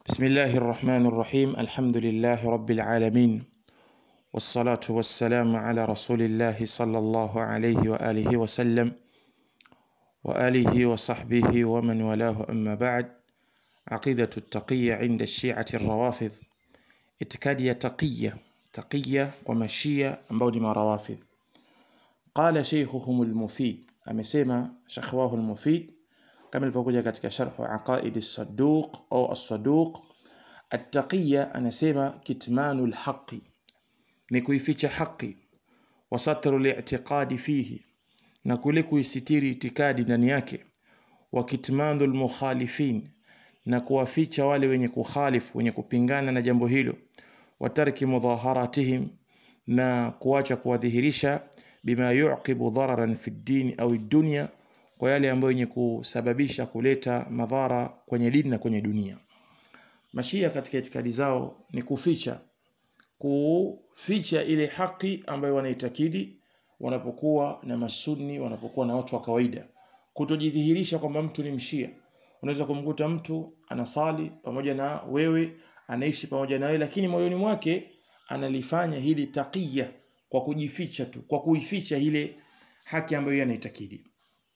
بسم الله الرحمن الرحيم الحمد لله رب العالمين والصلاة والسلام على رسول الله صلى الله عليه وآله وسلم وآله وصحبه ومن والاه أما بعد عقيدة التقية عند الشيعة الروافض itikadi ya taqiya taqiya kwa mashia ambao ni marawafidh qala sheikhuhum almufid amesema shekh wao almufid kama ilivyokuja katika sharhu aqaid as-saduq au as-saduq at-taqiya anasema kitmanu al-haqi ni kuificha haki wa satru al-i'tiqadi fihi na kule kuisitiri itikadi ndani yake wa kitmanu al-mukhalifin na kuwaficha wale wenye kukhalifu wenye kupingana na jambo hilo watarki mudhaharatihim na kuacha kuwadhihirisha bima yuqibu dhararan fi dini au dunya kwa yale ambayo yenye kusababisha kuleta madhara kwenye dini na kwenye dunia mashia katika itikadi zao ni kuficha kuficha ile haki ambayo wanaitakidi wanapokuwa na masuni wanapokuwa na watu wa kawaida kutojidhihirisha kwamba mtu ni mshia unaweza kumkuta mtu anasali pamoja na wewe anaishi pamoja na wewe lakini moyoni mwake analifanya hili taqiya kwa kujificha tu kwa kuificha ile haki ambayo yeye anaitakidi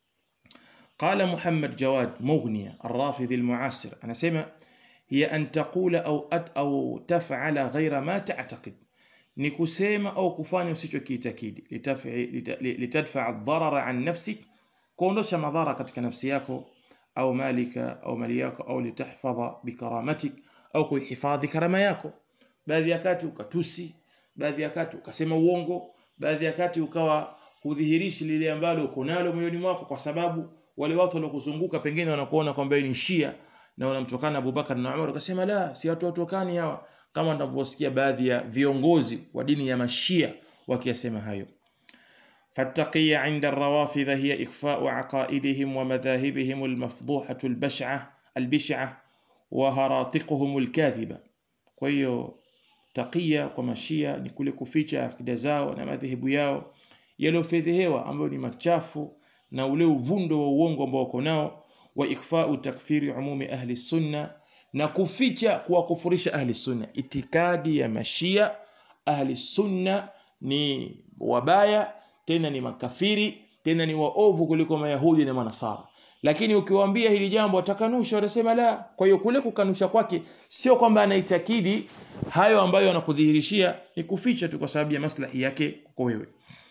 قال محمد جواد مغنية الرافض المعاصر أنا سمع هي أن تقول أو أد أو تفعل غير ما تعتقد نكسيما أو كفاني وسيشو كي تكيد لتدفع, لتدفع الضرر عن نفسك كونوش مضارة كتك نفسياكو au malika au mali yako au litahfadha bikaramatik au kuhifadhi karama yako baadhi ya kati ukatusi baadhi ya kati ukasema uongo baadhi ya kati ukawa hudhihirishi lile ambalo uko nalo moyoni mwako kwa sababu wale watu waliokuzunguka pengine wanakuona kwamba ni shia na wanamtokana Abubakar na Umar ukasema la si watu watokani hawa kama ninavyosikia baadhi ya viongozi wa dini ya mashia wakiyasema hayo فالتقية عند الروافض هي إخفاء عقائدهم ومذاهبهم المفضوحة البشعة البشعة وهراطقهم الكاذبة كويو تقية ومشية نكول كفيتش akida zao na madhehebu yao yaliyofedhehewa ambayo ni machafu na ule uvundo wa uongo ambao wako nao wa ikfau takfiri umumi ahli sunna na kuficha kuwakufurisha ahli sunna itikadi ya mashia ahli sunna ni wabaya tena ni makafiri tena ni waovu kuliko mayahudi na manasara lakini ukiwaambia hili jambo watakanusha watasema la kwa hiyo kule kukanusha kwake sio kwamba anaitakidi hayo ambayo anakudhihirishia ni kuficha tu kwa sababu ya maslahi yake kwa wewe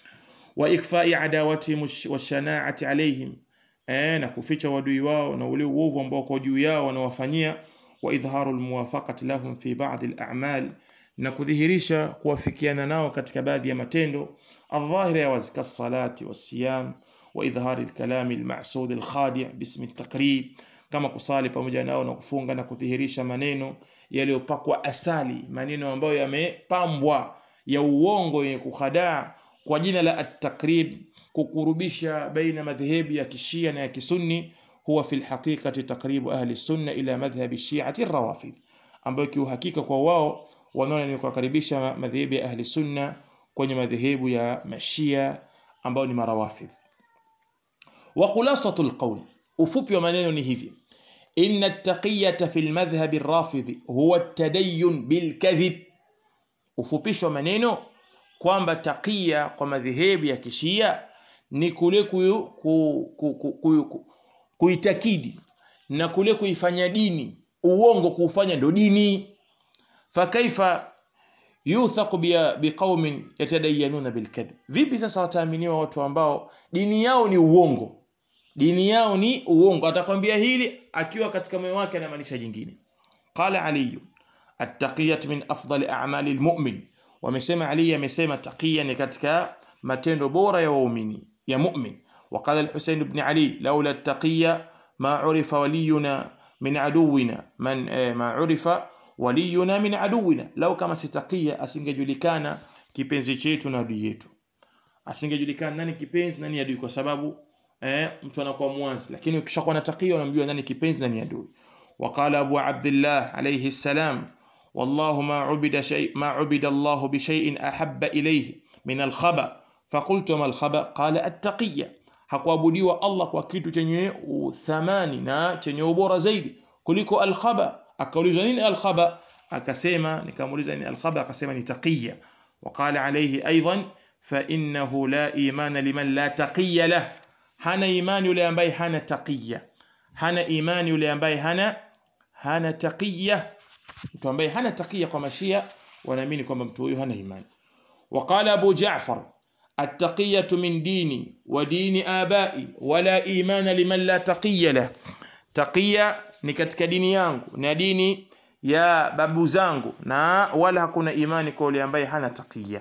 wa ikfai adawatihim washanaati alaihim eh, na kuficha wadui wao na ule uovu ambao kwa juu yao wanawafanyia wa idharu almuwafaqati lahum fi ba'd al-a'mal na kudhihirisha kuwafikiana nao katika baadhi ya matendo الظاهرة يا وزك الصلاة والصيام وإظهار الكلام المعسود الخادع باسم التقريب kama kusali pamoja nao na kufunga na kudhihirisha maneno yaliyopakwa asali maneno ambayo yamepambwa ya uongo yenye kuhadaa kwa jina la at-takrib kukurubisha baina madhehebu ya kishia na ya kisunni huwa fil haqiqati takribu ahli sunna ila madhhabi shi'ati rawafid ambayo kiuhakika kwa wao wanaona ni kukaribisha madhehebu ya ahli sunna kwenye madhehebu ya mashia ambao ni marawafidh wa khulasatu alqawl ufupi wa maneno ni hivi inna at-taqiyata fi al-madhhab ar-rafidhi huwa at-tadayyun bil-kadhib ufupisho wa maneno kwamba taqiya kwa madhehebu ya kishia ni kule kuitakidi na kule kuifanya dini uongo kuufanya ndo dini fakaifa yuthaqu biqaumin yatadayanuna bilkadhib vipi sasa wataaminiwa watu ambao dini yao ni uongo dini yao ni uongo atakwambia hili akiwa katika moyo wake anamaanisha jingine qala ali attaqiyat min afdali a'mali almu'min wamesema ali amesema taqiya ni katika matendo bora ya waumini ya mu'min وقال الحسين بن علي لولا التقية ما عرف ولينا من عدونا من ما عرف waliyuna min aduwina lau kama sitakia asingejulikana kipenzi chetu na adui yetu asingejulikana nani kipenzi nani adui kwa sababu eh, mtu anakuwa mwanzi lakini ukishakuwa na takia unamjua nani kipenzi nani adui وقال أبو عبد الله عليه السلام والله ما عبد شيء ما عبد الله بشيء أحب إليه من الخبأ فقلت ما الخبأ قال التقية hakuabudiwa Allah kwa kitu chenye thamani na chenye ubora zaidi kuliko alkhaba akaulizwa nini al-khaba akasema nikamuuliza nini al-khaba akasema ni taqiya وقال عليه أيضا فإنه لا إيمان لمن لا تقي له hana imani yule ambaye hana taqiya hana imani yule ambaye hana hana taqiya mtu ambaye hana taqiya kwa mashia wanaamini kwamba mtu huyu hana imani وقال أبو جعفر التقية من ديني ودين آبائي ولا إيمان لمن لا تقي له تقية ni katika dini yangu na dini ya babu zangu na wala hakuna imani kwa yule ambaye hana taqiya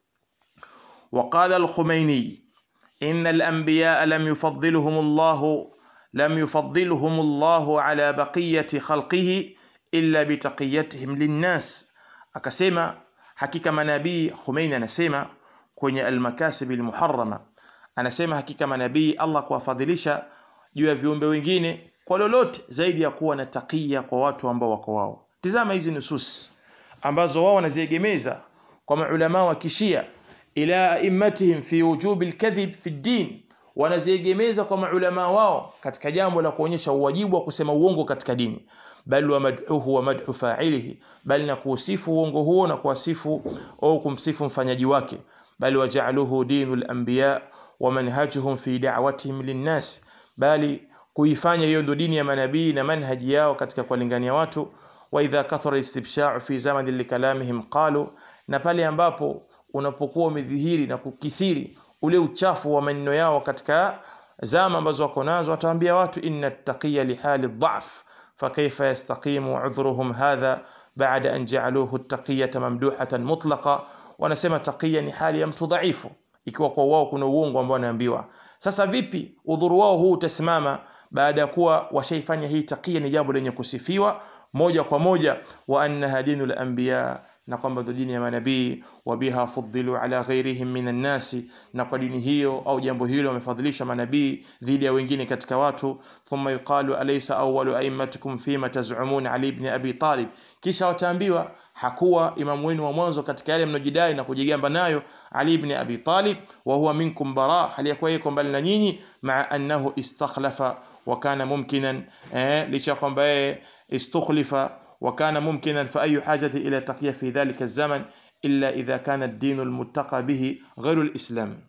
وقال الخميني إن الأنبياء لم يفضلهم الله لم يفضلهم الله على بقية خلقه إلا بتقيتهم للناس akasema hakika manabii Khomeini anasema kwenye al-makasib al-muharrama anasema hakika manabii Allah kuwafadhilisha juu ya viumbe wengine kwa lolote zaidi ya kuwa na takia kwa watu ambao wako wao tizama hizi nusus ambazo wao wanaziegemeza kwa maulama wa kishia ila aimmatihim fi wujubi alkadhib fi din wanaziegemeza kwa maulama wao katika jambo la kuonyesha uwajibu wa kusema uongo katika dini bal wa madhuhu wa madhu fa'ilihi bal na kusifu uongo huo na kuwasifu au kumsifu mfanyaji wake bal waja'aluhu dinul anbiya wa manhajuhum fi da'watihim linnas bali kuifanya hiyo ndio dini ya manabii na manhaji yao katika kuwalingania watu wa idha kathara istibsha'u fi zamani likalamihim qalu na pale ambapo unapokuwa umedhihiri na kukithiri ule uchafu wa maneno yao katika zama ambazo wako nazo wataambia watu inna taqiya lihali dhaf فكيف يستقيم عذرهم هذا بعد أن جعلوه التقية ممدوحة مطلقة wanasema taqiya ni hali ya mtu dhaifu ikiwa kwa wao kuna uongo ambao wanaambiwa sasa vipi udhuru wao huu utasimama baada ya kuwa washaifanya hii taqiya ni jambo lenye kusifiwa moja kwa moja wa annaha dinul anbiya na kwamba ndo dini ya manabii wa biha fuddilu ala ghairihim minan nasi na kwa dini hiyo au jambo hilo wamefadhilisha manabii dhidi ya wengine katika watu thumma yuqalu alaysa awwalu a'immatikum fima taz'umun ali ibn abi talib kisha wataambiwa hakuwa imamu wenu wa mwanzo katika yale mnojidai na kujigamba nayo ali ibn abi talib wa huwa minkum bara hali yakuwa yeye mbali na nyinyi maa annahu istakhlafa wa kana mumkinan eh, licha kwamba yeye istukhlifa وكان ممكنا فأي حاجة إلى تقية في ذلك الزمن إلا إذا كان الدين المتقى به غير الإسلام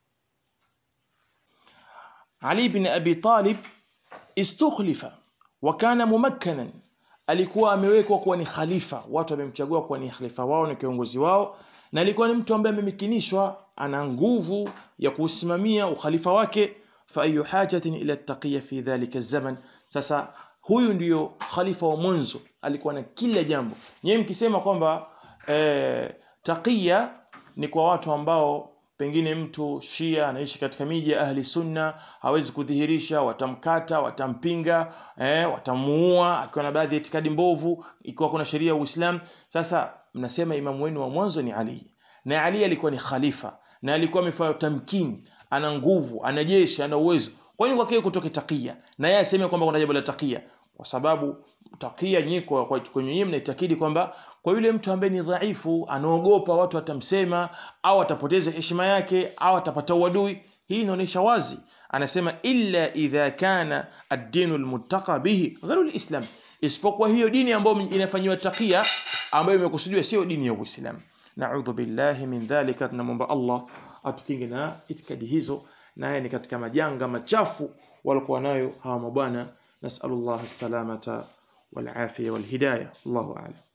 علي بن أبي طالب استخلف وكان ممكنا alikuwa amewekwa kuwa ni khalifa watu wamemchagua kuwa ni khalifa wao na kiongozi wao na alikuwa ni mtu ambaye amemikinishwa ana nguvu ya kusimamia ukhalifa wake fa ayu hajatin ila taqiya fi dhalika zaman sasa huyu ndiyo khalifa wa mwanzo alikuwa na kila jambo nyewe mkisema kwamba eh, taqiya ni kwa watu ambao pengine mtu shia anaishi katika miji ya ahli sunna hawezi kudhihirisha watamkata watampinga eh, watamuua akiwa na baadhi ya itikadi mbovu ikiwa kuna sheria ya uislam sasa mnasema imamu wenu wa mwanzo ni ali na ali alikuwa ni khalifa na alikuwa amefanya tamkini ana nguvu ana jeshi ana uwezo kwani kwake kutoke takia na yeye aseme kwamba kuna jambo la takia kwa sababu takia nyinyi kwa kwenye nyinyi mnaitakidi kwamba kwa yule mtu ambaye ni dhaifu anaogopa watu watamsema au atapoteza heshima yake au atapata uadui hii inaonyesha wazi anasema illa idha kana ad-dinu al-muttaqa bihi ghairu al-islam isipokuwa hiyo dini ambayo inafanywa takia ambayo imekusudiwa sio dini ya Uislamu na'udhu billahi min dhalika tunamwomba Allah atukinge na itikadi hizo naye ni katika majanga machafu walikuwa nayo hawa mabwana nasallallahu salamata wal afia wal hidayah Allahu a'lam